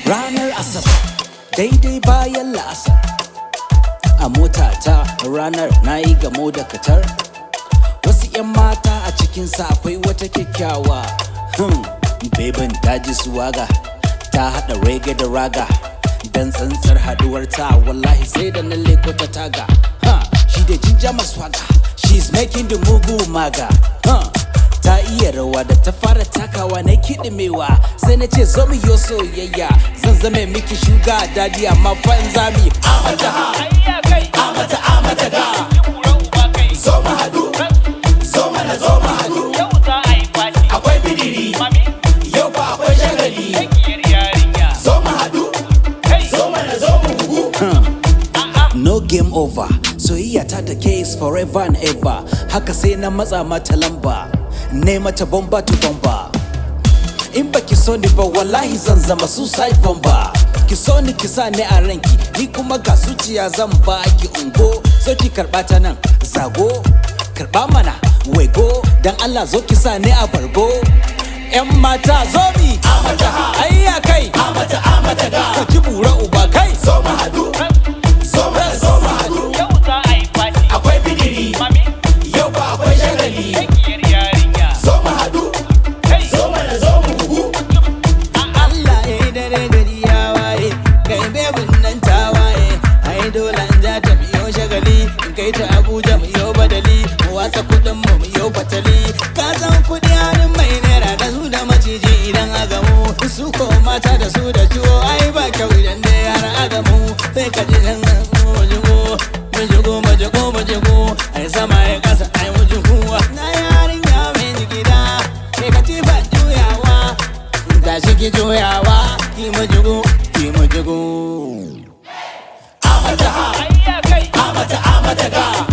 ranar asabar daidai bayan la'asar a motata ranar na yi gamo da katar wasu 'yan mata a cikinsa akwai wata kyakkyawa hmm. bebin daji suwaga ta haɗa rege da raga dan tsantsar haɗuwar ta wallahi sai da na leko ta taga huh. shi da jinja maswaga she's making the mugu maga huh. ta iya rawa da ta fara takawa na kiɗimewa sai na ce zo mu yo soyayya zan zame miki shuga dadi amma fa in zami amata ha amata amata ga zo mu haɗu zo mana zo mu haɗu akwai bidiri yau fa akwai shagali zo mu haɗu zo mana zo mu bugu no game over soyayya ta da case forever and ever haka sai na matsa mata lamba ne mata bomba to bomba in baki so ni ba wallahi zan zama suicide bomber ki so ni ki sa ni a ranki ni kuma ga zuciya zan ba ki ungo zo ki karba ta nan zago karba mana wego dan Allah zo ki sa ni a bargo yan mata zo mi amata ha ayya kai amata amata ga ka ji bura uba kai zo mu hadu zo mu zo mu hadu akwai bidiri yau ba akwai shagali zo mu hadu zo mana zo mu bugu Allah ya yi dare gari ya waye kai bebin nan ta waye ai dole in za ta biyo shagali in kai ta Abuja mu yo badali mu wasa kudin mu mu yo fatali ka san kudi hannun mai naira da su da maciji idan aka mu su ko mata da su da ciwo ai ba kyau idan da yara aka mu sai ka ji dan mu jigo mu jigo mu jigo mu jigo ai sama ya kasa ai mu jigo na yarinya mai jigida sai ka ci ba juyawa tashi ki juyawa ki mu jigo ki mu jigo amata ha amata amata ga